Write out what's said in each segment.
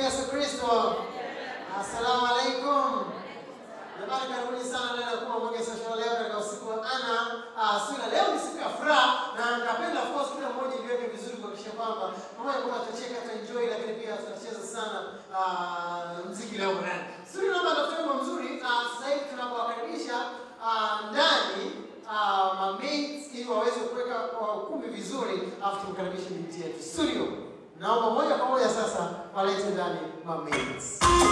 Yesu Kristo. Assalamu alaikum. Jamani, karibuni sana ndani ya Kuwa Mwenge Social leo katika usiku wa ana uh, sura. Leo ni siku ya furaha na napenda of course kila mmoja iweke vizuri kuhakikisha kwamba pamoja kwamba tutacheka tuenjoy, lakini pia tutacheza sana uh, mziki leo ndani. Suri, naomba tafute wimbo mzuri uh, sasa hivi tunapowakaribisha uh, ndani uh, mamates ili waweze kuweka kwa ukumbi vizuri, afu tumkaribishe binti yetu studio. Naomba moja kwa moja sasa walete ndani mamates.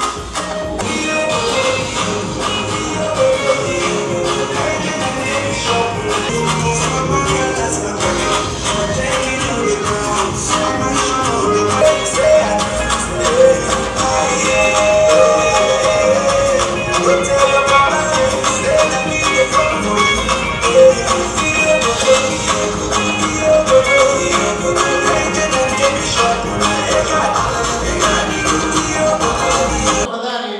Tafadhali.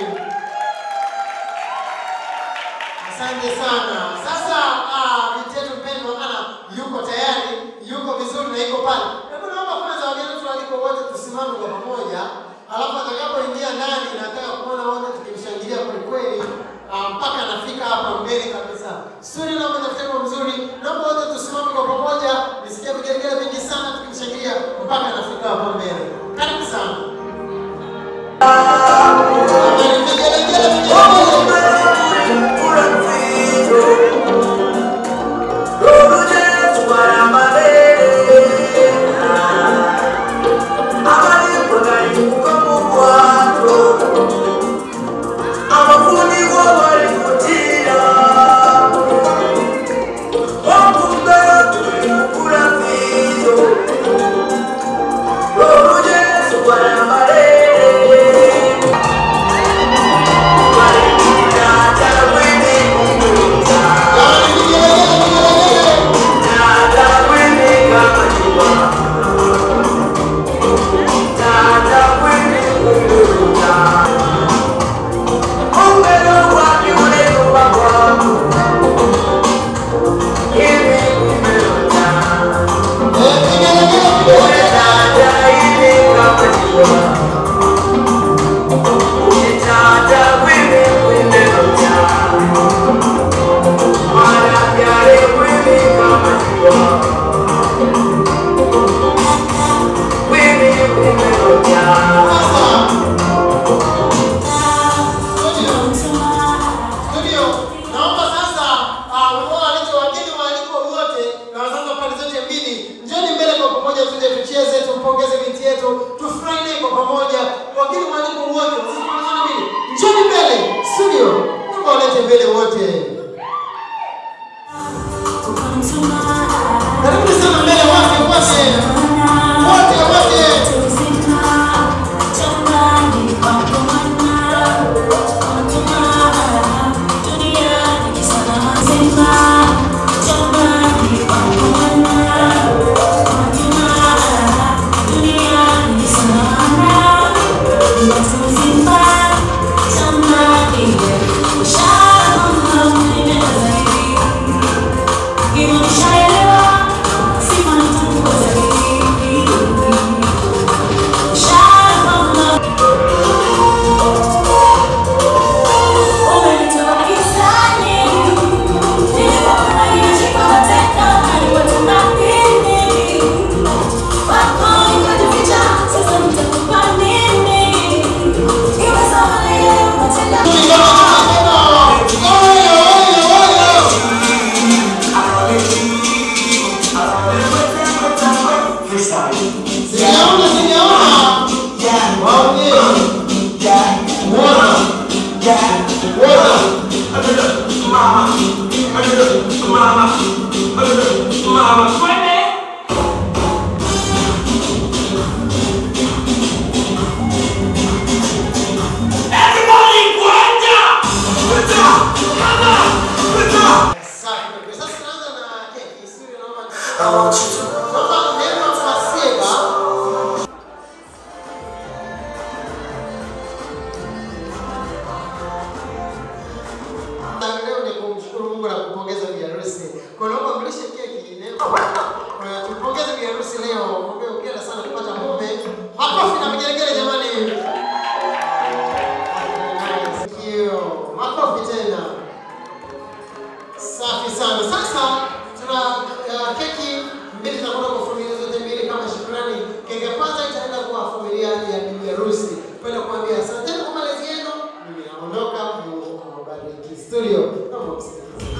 Asante sana. Sasa ah, binti yetu mpendwa ana yuko tayari, yuko vizuri na yuko pale. Hebu naomba kwanza wageni wetu waliko wote tusimame kwa pamoja, alafu atakapoingia ndani nataka kuona wote tukimshangilia kweli kweli ah, mpaka anafika hapa mbele kabisa. Suri, naomba tafuteni kwa mzuri, naomba wote tusimame kwa pamoja, nisikie vigelegele vingi sana tukimshangilia mpaka anafika hapa mbele. Karibu sana. Jamani, vigelegele, vigelegele. Jamani, vigelegele, vigelegele. Eh, vigelegele, vigelegele. Sasa, studio, studio, naomba sasa ah, wao walete wageni waalikwa wote na wazazi wa pande zote mbili, njoni mbele kwa pamoja, tuje tucheze, tumpongeze binti yetu, tufurahi naye kwa pamoja. Wageni waalikwa wote, wazazi wa pande zote mbili, njoni mbele. Studio, naomba walete mbele wote. Karibu sana mbele wote, wote, wote, wote. Sijaona, sijaona. Waongee. Mbona? Mbona? Safi kabisa. Sasa tunaanza na keki. Siri naomba naomba neno Masieba. Na leo ni kumshukuru Mungu na kumpongeza bi harusi. Kwa naomba mlishe keki neno you. Makofi tena. Safi sana. Sasa tuna uh, keki mbili zinakwenda kwa familia zote mbili kama shukrani. Keki ya kwanza itaenda kwa familia ya bibi harusi. Kwenda kuambia asanteni kwa malezi yenu. Mimi naondoka. Mungu awabariki. Studio. Naomba msikilize.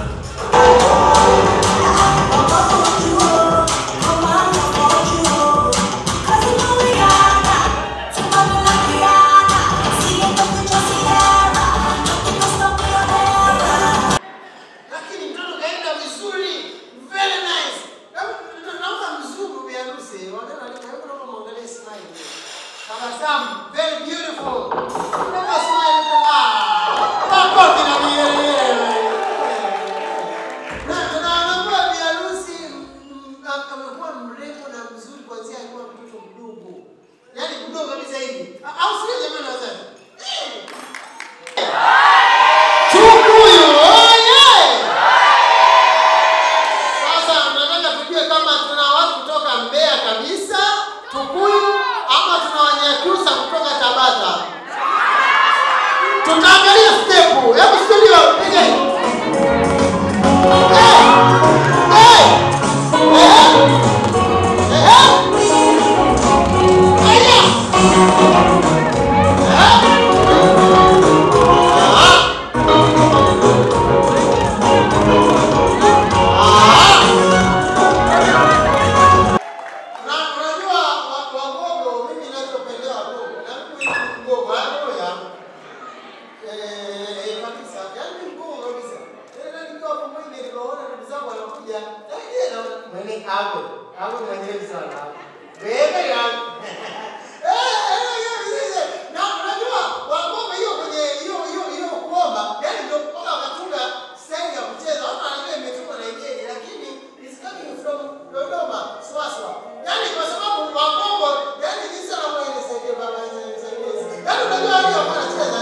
lakini mtoto kaenda vizuri very nice Hebu, naomba mzungu bi harusi wagana hebu naomba muangalie smile tabasamu very beautiful naomba smile tu ah makofi na vigelegele na tunaambia bi harusi mm, am- amekuwa mrembo na mzuri kuanzia akiwa mtoto mdogo yaani mdogo kabisa hivi au sio jamani wazazi Tukuyu oye! Sasa nataka tujue kama tuna watu kutoka Mbeya kabisa, Tukuyu ama tuna Wanyakyusa kutoka Tabata. Tutaangalia stepu. Hebu studio piga. Eh! Eh! Eh! Eh! Aya! Eh! Ah! Na unajua wa- Wagogo, mimi ninachopendea Wagogo, na mimi ni Mgogo, haleluya. Eh, eh, kabisa, yaani ni Mgogo kabisa. Tena nikiwa hapo Mwenge nikaona ndugu zangu wanakuja, eh, ndiye na mwene Agwe, Agwe mwenyewe sana. Bebe yangu. Eh, eh, eh, eh, eh. Na unajua Wagogo hiyo kwenye hiyo hiyo hiyo kuomba, yaani ndio mpaka wakatunga staili ya kucheza. Watu wanajua imetungwa na Nigeria, lakini it's coming from Dodoma, Swaswa. Yaani kwa sababu Wagogo, yaani jinsi wanavyo nisaidie baba, nisaidie. Yaani unajua hadi wako wanacheza.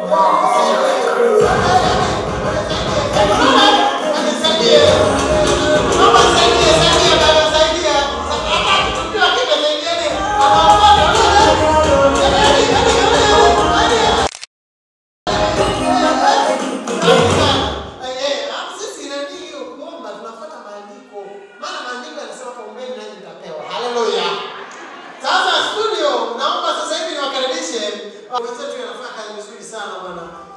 Nisaidie. Mama nisaidie, saidia baba, saidia. Hata tukiwa kile saidieni. Anaondoka. Yaani, yaani, yaani, yaani. Sisi nani hiyo kuomba tunafuata maandiko. Maana maandiko yanasema kwa ombeni nanyi mtapewa. Haleluya. Sasa studio, naomba sasa hivi niwakaribishe wenzetu wanafanya kazi nzuri sana bwana.